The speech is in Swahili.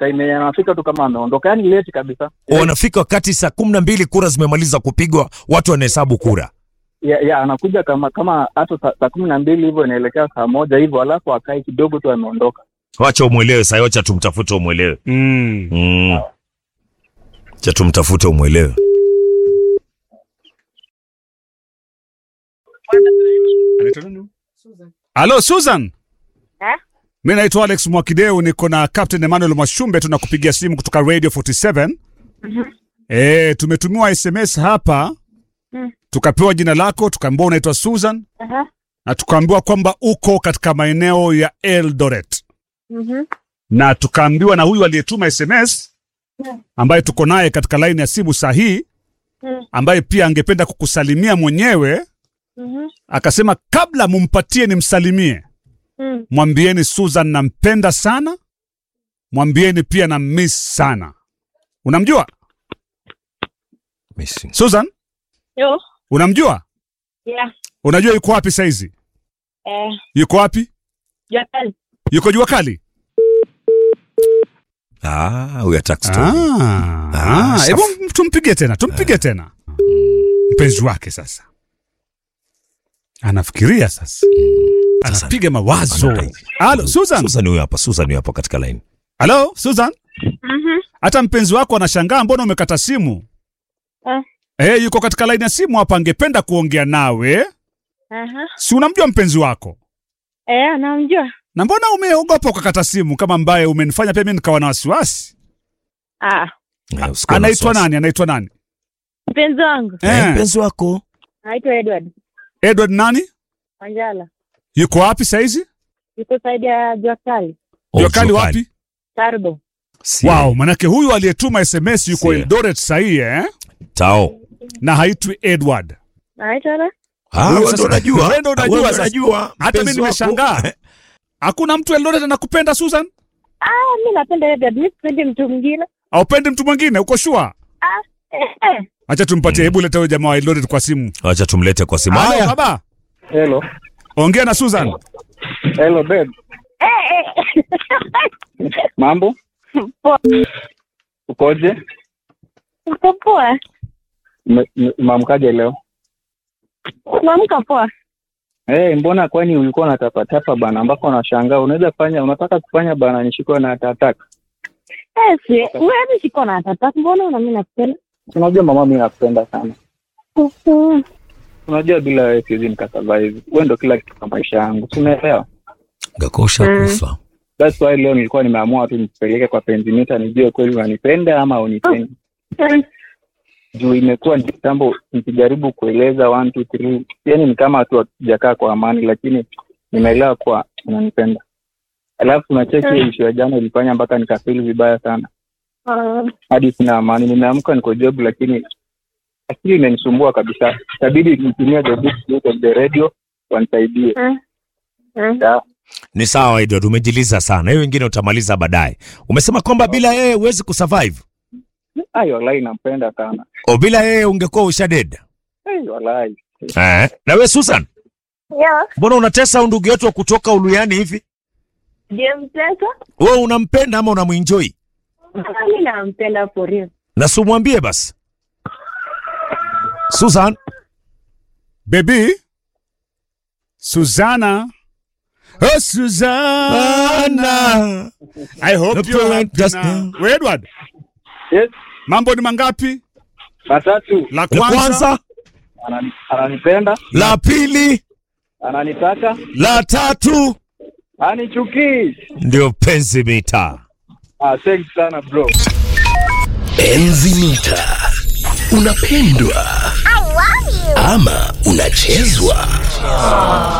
time yenye anafika tu kama ameondoka, yani late kabisa. wanafika wakati saa kumi na mbili kura zimemaliza kupigwa, watu wanahesabu kura. ya, ya anakuja kama kama hata saa saa kumi na mbili hivyo inaelekea saa moja hivyo, alafu akae kidogo tu ameondoka. Wacha umwelewe sasa, wacha tumtafute umwelewe. Mm. Mm. Cha tumtafute umwelewe. Anaitwa nani? Halo Susan. Eh? Mi naitwa Alex Mwakideu, niko na Captain Emmanuel Mwashumbe, tunakupigia simu kutoka Radio 47. Eh, tumetumiwa SMS hapa Mm. tukapewa jina lako, tukaambiwa unaitwa Susan Aha. na tukaambiwa kwamba uko katika maeneo ya Eldoret Mhm. na tukaambiwa na huyu aliyetuma SMS Mm. ambaye tuko naye katika laini ya simu saa hii Mm. ambaye pia angependa kukusalimia mwenyewe, Mhm. akasema kabla mumpatie nimsalimie, Mm. mwambieni Susan nampenda sana, mwambieni pia na miss sana. Unamjua Missing. Susan? Yo. Unamjua? Yeah. Unajua yuko wapi saizi? Eh. Yuko wapi? Jua kali. Yuko jua kali? Ah, huyu hataki story. Ah, Ah, ah, safi. hebu tumpigie tena, tumpige tena. Mpenzi wake sasa anafikiria sasa, Sasa anapiga mawazo. anapiga. Halo Susan, Susan huyu hapa, Susan huyu hapa katika line. halo Susan, Mhm. hata mpenzi wako anashangaa mbona umekata simu. Eh. Eh, yuko katika laini ya simu hapa, angependa kuongea nawe. Aha. Si unamjua mpenzi wako? Eh, namjua. Na mbona umeogopa ukakata simu kama ambaye umenifanya pia mimi nikawa na wasiwasi? Ah, Eh, usikuwe na Anaitwa wasiwasi. nani? Anaitwa nani? mpenzi wangu Eh, Eh, mpenzi wako. anaitwa Edward Edward nani? Wanjala. Yuko wapi saizi? Yuko saidi ya jua kali. Oh, Jua kali jua wapi? Tarbo. Si- Wow, manake huyu aliyetuma SMS yuko Si- Eldoret sahii eh? Tao. na haitwi Edward. Anaitwa na? Ah, Huyo wewe sasa- ndo unajua. wewe ndo unajua Wewe sasa. unajua. Hata mimi mpenzi wako. nimeshangaa. Hakuna mtu Eldoret anakupenda Susan? Ah, mi napenda Edward. Mi sipendi mtu mwingine. Aupendi mtu mwingine? Uko sure? Ah, eh, eh. Acha tumpatie, hebu leta huyo jamaa wa Eldoret kwa simu. Wacha tumlete kwa simu. Halo Haya. baba, Hello, ongea na Susan. hello babe, Eh, eh. mambo Poa. ukoje? Uko poa? Ume- ume- Umeamkaje leo? Unaamka poa? Eh, mbona kwani ulikuwa unatapatapa bana, ambako unashangaa unaweza fanya unataka kufanya bana, nishikwe na tataka. Eh, si wewe siko na tata. Mbona una mimi nakupenda? Unajua mama, mimi nakupenda sana. Mhm. Unajua bila wewe siwezi nikasurvive. Wewe ndo kila kitu kwa maisha yangu, si unaelewa? Ngakosha Mm. kufa. That's why leo nilikuwa nimeamua tu nipeleke kwa penzi nijue kweli unanipenda ama unipendi. Mm. juu imekuwa ni kitambo nikijaribu kueleza one two three yani ni kama tu hatujakaa kwa amani lakini nimeelewa kuwa unanipenda alafu unacheki hiyo issue ya jana ilifanya mpaka nikafili vibaya sana Ah, hadi sina amani nimeamka niko job lakini akili imenisumbua kabisa itabidi nitumie the big sleuth of the radio wanisaidie mm. Mm. Ya, Ni sawa Edward, umejiliza sana. Hiyo wengine utamaliza baadaye. Umesema kwamba bila yeye huwezi kusurvive. ai walai nampenda sana O bila yeye ungekuwa ushaded. ai walai Eh. Na wewe Susan, Yeah. mbona unatesa huyu ndugu yetu wa kutoka Uluyani hivi? Je, mtesa? Wewe unampenda ama unamuenjoy? Mi nampenda for real. Na simwambie basi. Susan, Baby Susanna. Oh Susanna. I hope Hope you you're are just happy now. now. We Edward, yes mambo ni mangapi? matatu La la kwanza, kwanza, Anani- ananipenda la pili, ananitaka la tatu anichukii ndio penzi mita. ah, thanks sana bro Enzi mita unapendwa ama unachezwa